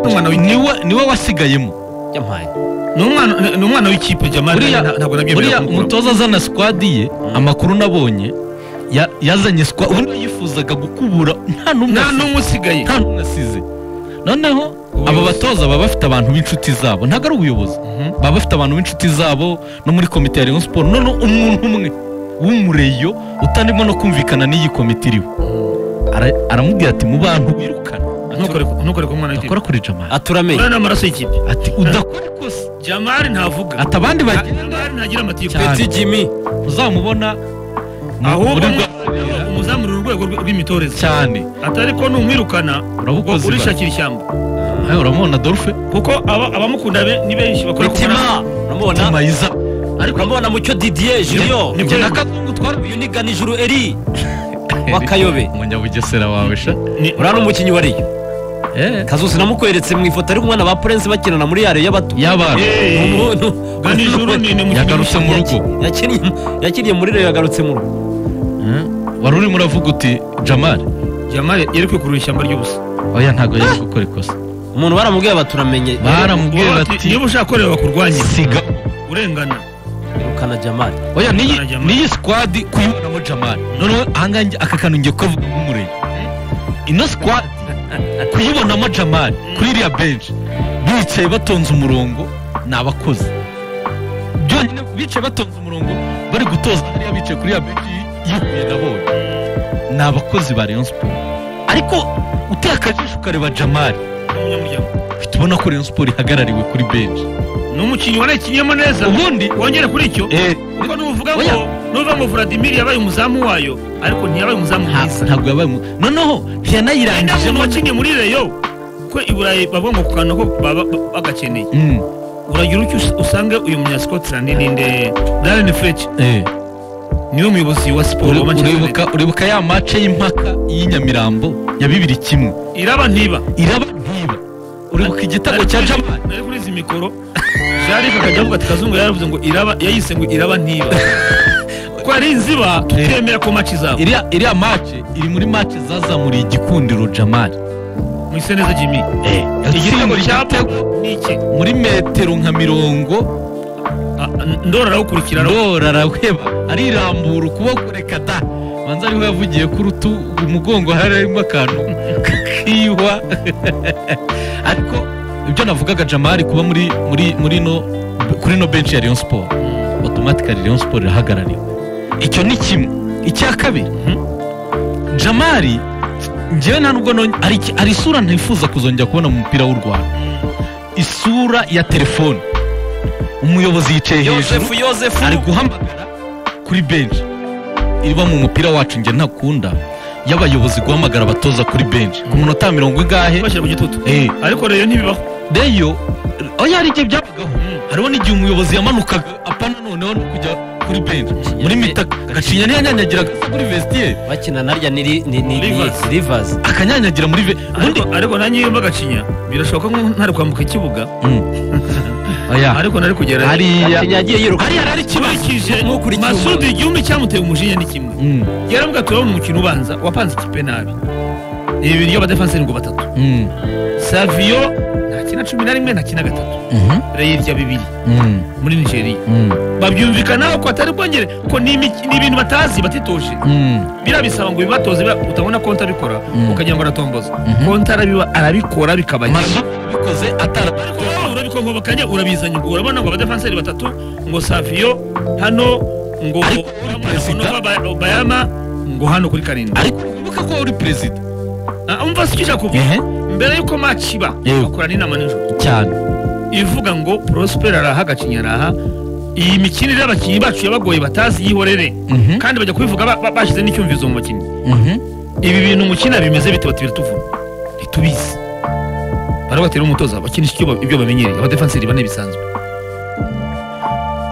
umwana niwe niwe wasigayemo yampaye ni umwana ni umwana w'ikipe jamani Buriya- ntabwo nabyemera buriya kumukuraho. umutoza azana sikwadi ye amakuru nabonye ya- yazanye sikwadi ubundi yifuzaga gukubura nta n'umwe nta asize. n'umwe usigaye nta n'umwe asize noneho aba batoza baba bafite abantu b'inshuti zabo ntabwo ari ubuyobozi baba bafite abantu b'inshuti zabo no muri komite ya rayon siporo noneho umuntu umwe w'umureyo utarimo no kumvikana n'iyi komite iriwe Ara- aramubwira ati mu bantu wirukana ntukore ku- ntukore ku mwana w'ikipe akora kuri jamari aturamenye urabona amaraso y'ikipe ati udakora ikosa jamari ntavuga ati abandi bagira jamari ntagira amatiku Cyane. peti jimmy uzamubona mu- ahubwo muri ni rwa umuzamura urwego rw- rw'imitoreze cyane atari ko numwirukana ngo urabukoze urishakira ishyamba ba- Ayo, uramubona dolphe kuko aba- abamukunda be ni benshi bakora ku mwana mitima uramubona mayiza uramubona mucyo didier junior Ni- njye na kazungu twari uyu ni ganijuru eri wakayobe umunyabugesera wawe sha Ni- uriya ni umukinnyi wa riyo kazusi namukweretse mu ifoto ari kumwe na ba purense bakinana muri ya riyo y'abato y'abana Ni Eee, umuntu- ganijuru ni ni umukinnyi yagarutse mu rugo Yakinnye- yakiniye muri riyo yagarutse mu rugo Eh, wari urimo uravuga uti jamari jamari yari kwikurura ishyamba ry'ubusa oya ntabwo yari gukora ikosa umuntu baramubwiye baturamenye baramubwira Uwo bati, bati niba ushaka kureba bakurwanye siga urengana irukana jamali oya niyi Urengana Jamali. niyi sikwadi kuyibonamo jamari noneho ahangaha njye- aka kantu ngiye kukavuga nk'umurenge ino sikwadi kuyibonamo jamari kuri iriya benshi bicaye batonze umurongo ni abakozi byonyine bicaye batonze umurongo bari gutoza hariya bicaye kuri iriya benshi yihuye na bone ni abakozi ba rayon siporo ariko uteye akajisho ukareba jamari n'umunyamuryango uhita ubona ko rayon siporo ihagarariwe kuri benshi ni umukinnyi wanakinyemo neza ubundi wongere kuri icyo eh, kuko nuvuga Oya. ngo nuvuga ngo vladimir yabaye umuzamu wayo ariko ntiyabaye umuzamu nta- mwiza ntabwo yabaye umu- noneho wenda ntiyanayirangije umuntu wakinnye muri reyo ko i burayi bavuga ngo ku kantu ko baba ba- bagakeneye Mm, uragira icyo us- usange uyu munya scotland ninde darren fletch eh. niwe muyobozi wa siporo Uri- wa manchester united uribuka uribuka ya mace y'impaka y'inyamirambo ya bibiri kimwe iraba ntiba iraba ntiba uribuka igitego cya jamari nari kuri izi mikoro jarif akajya avuga ati kazungu yaravuze ngo iraba yayise ngo iraba ntiba ko ari inziba tutemera ko maci zabo iriya iriya mace iri muri mace zazamuriye igikundiro jamari mwise neza jimmy igitego yatsinze cya igitego ni iki muri metero nka mirongo Ah, ndora arawukurikira ndora araheba arirambura ukuboko reka da banza ariho yavugiye ku rutu umugongo hari harimo akantu kiyuha ariko ibyo navugaga jamari kuba muri muri muri no kuri no benshi ya rayon siporo otomatikari rayon siporo irahagarariwe icyo ni kimwe icya kabiri jamari njyewe nta nubwo nonye- hari iki- hari isura ntifuza kuzongera kubona mu mupira w'u rwanda isura ya telefone umuyobozi yicaye hejuru yosefu yosefu ari guhamagara kuri benshi iba mu mupira wacu njye ntakunda y'abayobozi guhamagara abatoza kuri benshi ku munota mirongo ingahe bashyira mu gitutu Eh, ariko rero ntibibaho reyo oya hari igihe byabagaho hariho n'igihe umuyobozi yamanukaga apana noneho no kujya kuri benshi muri mitaka gacinya ntiyanyanyagira agasa kuri vestiye bakina narya ni ri- ni ni Rivers. rivazi akanyanyagira muri ve ubundi ariko ariko nanjye iyo mbagacinya birashoboka ko ntari kwambuka ikibuga Mm. oya ariko nari kugera hariya gacinya yagiye yiruka hariya hari ikibazo nkurikije Ntukurikiye masudi umuntu. igihumbi cyamuteye umujinya ni kimwe Mm, yaravuga turabona umukino ubanza wapanze ikipe nabi ibiri y'abadefanseri ngo batatu mm, saviyo nta kina cumi na rimwe nta kina gatatu mhm, reyirya bibiri mm, muri nigeria mm, babyumvikanaho ko atari bwongere ko ni imik- ni ibintu batazi batitoje mm, birabisaba ngo bibatoze bira- utabona konti abikora Mm. ukagira ngo aratomboza Mhm. konti arabiba- arabikora bikabagera mazu bikoze atara ariko wowe urabikongobokanye urabizanye ngo urabona ngo abadefanseri batatu ngo saviyo hano ngo Ariko perezida- ngo bayama ngo hano kuri karindwi ariko wibuka ko uri perezida Ah, umva si icyo kuvuga mbere y'uko maci iba Yego. bakorana inama nijoro cyane ivuga ngo porosiperi araha agacinya araha iyi mikinire y'abakinnyi bacu yabagoye batazi yihorere Mhm. kandi bajya kubivuga ba- ba- bashyize n'icyumvizo mu bakinnyi ibi bintu umukina bimeze bite bati biratuvuna ntitubizi baravuga ati n'umutoza bakinisha ibyo ba- ibyo bamenyereye abadefanseri bane bisanzwe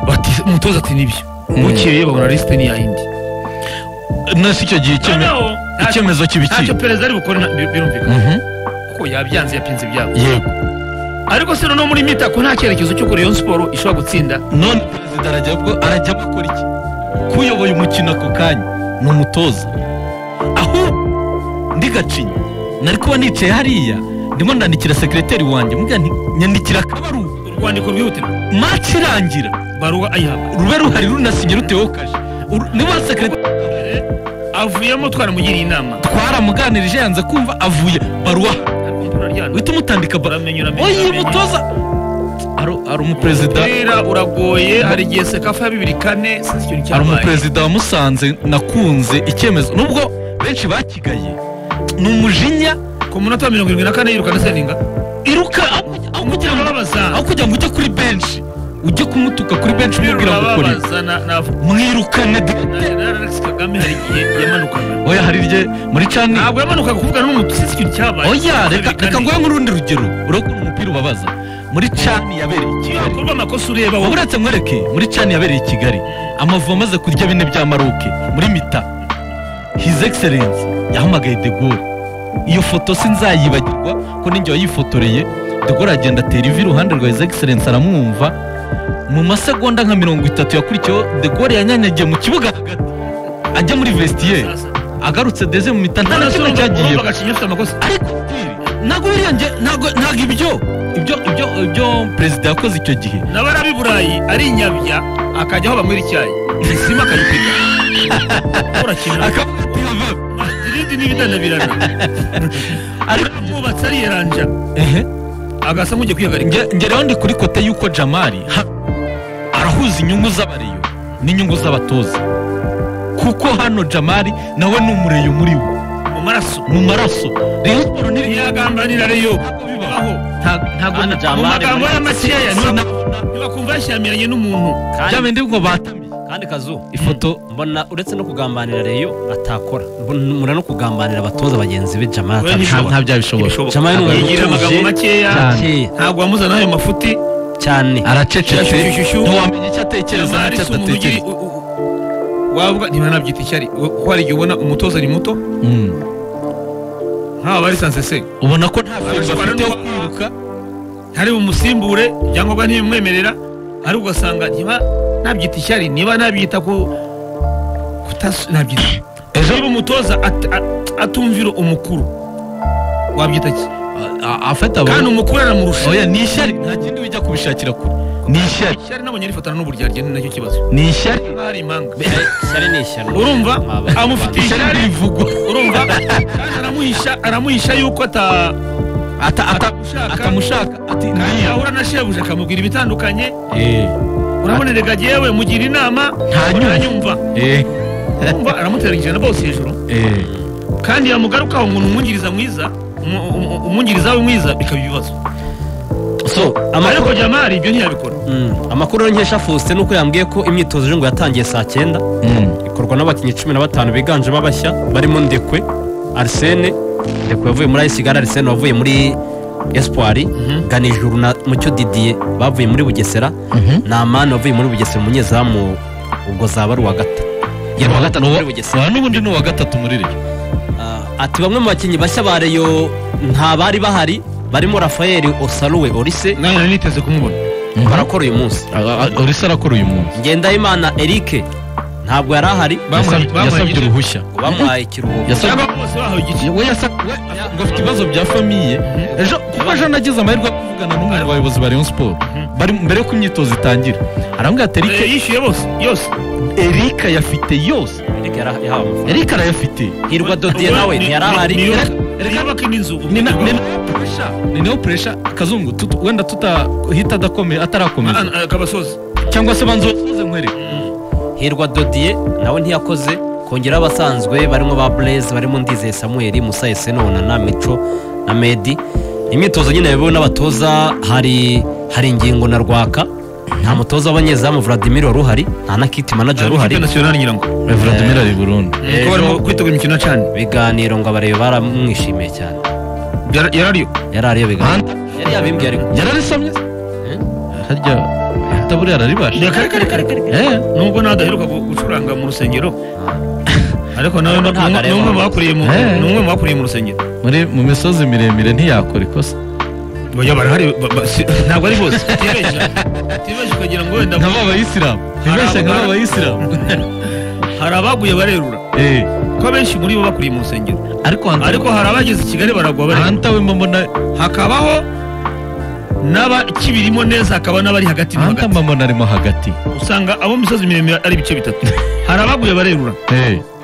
bati umutoza ati nibyo bukeye babona lisite ni yayindi nasi icyo gihe icyeme- Noneho, nta- icyemezo ntacyo kibikira perezida ari bukore na- bi- birumvikana kuko yabyanze yapinze ibyabo yego ariko se noneho muri mitako nta cyerekezo cy'uko rayon siporo ishobora gutsinda none perezida arajya bwo- arajya gukora iki kuyoboye umukino ako kanya ni umutoza ahubwo ndi gacinya nari kuba nicaye hariya ndimo ndandikira sekreteri wanjye mubwira nti nyandikira akabaruwa urwandiko rwihutirwa match irangira baruwa ayihabwa rube ruhari runasinye ruteweho kaje Uru- niba sekreteri avuyemo twaramugiriye inama twaramuganirije yanze kumva avuye baruwa uhita umutandika bara oyi mutoza Hari- hari umuperezida umupira uragoye hari igihe sekafa ya bibiri kane sinzi ikintu hari cyabaye umuperezida wa musanze nakunze icyemezo nubwo benshi bakigaye ni umujinya ku munota wa mirongo irindwi na kane yirukana seninga iruka aho kujya- aho kugira ngo aho urabaza kugira ngo ujye kuri benshi ujye kumutuka kuri benshi umubwira ngo ukora ibi urabaza na na mwirukane de- na Alex Kagame hari igihe yamanukaga oya hari irye muri cani ntabwo yamanukaga kuvuga n'umuntu sinzi ikintu cyabaye oya reka Bibiri reka kane. nguhe nk'urundi rugero urabona umupira ubabaza muri cani yabereye i iyo kigali hakorwa amakosa ureba wowe uretse mwereke muri cani yabereye i kigali amavubi amaze kurya bine bya maroke muri mita hizi egiserensi yahamagaye de gaulle iyo foto sinzayibagirwa ko ninjye wayifotoreye de gaulle agenda atera ivi iruhande rwa hizi egiserensi aramwumva mu masegonda nka mirongo itatu yakurikiyeho de gaulle yanyanyagiye mu kibuga hagati ajya muri vestiyeri agarutse deze mu mita nta na kimwe cyagiyeho agacinyusa amakosa ariko Steve, ntabwo biriya njye ntabwo ntabwo ibyo ibyo ibyo ibyo perezida yakoze icyo gihe n'abari i burayi ari inyabya akajya aho banywera icyayi isima akayipiga urakina akavuga ati "Yava." irindi n'ibidanabirana ariko abubatse ari yeranja ehe agasa nk'ugiye kwihagarika nge- nge rero ndi kuri kote y'uko jamari ha- arahuza inyungu z'abareyo n'inyungu z'abatoza kuko hano jamari nawe ni umureyo muri we mu maraso mu maraso rayon siporo ntiri ntiyagambanira reyo aho nta- ntago Hano nta- Jamari mu magambo muri- ya makeya sinabona ntibakumva yashyamiranye n'umuntu kandi- bya bindi ngo batamiye kandi kazu ifoto mbona uretse no kugambanira reyo atakora mbona no kugambanira abatoza bagenzi be jamari Oya, nta ntibishobora. nta byabishobora Ntibishobora. Jamari ni umuntu Yigira amagambo utuje makeya cyane ntabwo wamuzana ayo mafuti cyane aracecetse Shyushyushyushyushyu. ntiwamenya icyo atekereza Jamari n'icyo si umuntu ugira adatekereza u- u- u- wavuga ntibanabyita ishyari wo- ko hari igihe ubona umutoza ari muto Mm. nk'aba bari sanse se ubona ko nta feri Abashobora bafite yo no- kwiruka ntari bumusimbure ibyangombwa ntibimwemerera ariko ugasanga niba nabyita ishyari niba nabyita ku kutas- nabyita ejo niba umutoza at- at- atumvira umukuru wabyita ki a- afata kandi abantu umukuru aramurusha oya ni ishyari nta kindi wijya kubishakira kure ni ishyari ishyari nabonye rifatana n'uburyarya ni nacyo kibazo ni ishyari Niba hari impanga ishyari ni ishyano urumva Mwaba- amufitiye ishyari ishyari rivugwa urumva kandi aramuhisha aramuhisha yuko ata Ata- ata- atamushaka atamushaka ati kandi niyo yahura na shebuja akamubwira ibitandukanye Eh, urabona rega yewe mugira inama Ntanyumva. ntanyumva eh, urumva aramuteranyije na bose hejuru eh. kandi yamugarukaho ngo ni umwungiriza mwiza umu- umu- umwungiriza we mwiza bikaba ibibazo so ariko amakuru jamari ibyo ntiyabikora Mm, amakuru rero nkesha Faustin nuko yambwiye ko imyitozo rero ngo yatangiye saa cyenda Mm. ikorwa n'abakinnyi cumi na batanu biganjemo abashya barimo ndekwe arsene ndekwe yavuye muri ayisi gare arsene wavuye muri espoir ganijuru na mucyo didiye bavuye muri bugesera na amani wavuye muri bugesera umunyezamu ubwo zaba ari uwa gata yari uwa gatanu muri bugesera Aha n'ubundi ni uwa gatatu muri rege Ah, ati bamwe mu bakinnyi bashya ba reyo nta bari bahari barimo rafael osaruwe orise nawe nari niteze kumubona barakora uyu munsi urisa arakora uyu munsi ngendahimana eric ntabwo yari ahari Bamuhaye- Yasabye- bamuhaye yasabye igice. uruhushya ngo bamuhaye ikiruhuko Yasabye- cyangwa bose bahawe igice we yasabye we ngo afite ibibazo bya famiye ejo kuko ejo nagize amahirwe yo kuvugana n'umwe mu bayobozi ba rayon siporo bari mbere y'uko imyitozo itangira arambwira ati Eh, erike yishyuye bose yose erika yafite yose eric yari yahawe amafaranga erika arayafite hirwa dodiye Ubwo nawe ni- ntiyari ni- ahari ni- ni- niyo bakina inzu ni na- ni nayo puresha ni nayo puresha kazungu tutu- wenda tutahita adakomeye atarakomeza Ah, ah, kabasozi cyangwa se banza usoze nkwere hirwa dodiye nawe ntiyakoze kongera abasanzwe barimo ba blaise barimo ndizeye samuel musa esenona na mico na medi imyitozo nyine yayobowe n'abatoza hari hari ingingo na rwaka nta mutoza w'abanyezamu vladimir wari uhari nta na kiti manager wari uhari nasiyonari nyirango vladimir ari burundu kuko barimo kwitegura imikino ya cani ibiganiro ngo abareba baramwishimiye cyane Yara- yarariyo yari ariyo biganiro yari yabimbwiye ariko yararisamye harya taburiya araribasha reka reka reka reka Eh, nubwo nawe adaheruka gu- gucuranga mu rusengero ariko nawe ni Ntabwo umwe- ni areba umwe mu hano. bakuriye mu Eh. ni umwe mu bakuriye mu rusengero muri mu misozi miremire ntiyakora ikosa bajya barahari ba- ba- si- ntabwo ari bose utibeshya utibeshya ukagira ngo wenda nk'aba bayisilamu Hari ntibeshya nk'aba abaganga. bayisilamu hari abaguye barerura Eh, ko abenshi muri bo bakuriye mu rusengero ariko hanze ariko hari abageze i kigali baragwa bareba ahanta we mbona hakabaho n'abakibirimo neza hakaba n'abari hagati na ahanta hagati mbona arimo hagati usanga abo mu misozi miremire ari ibice bitatu hari abaguye barerura Eh,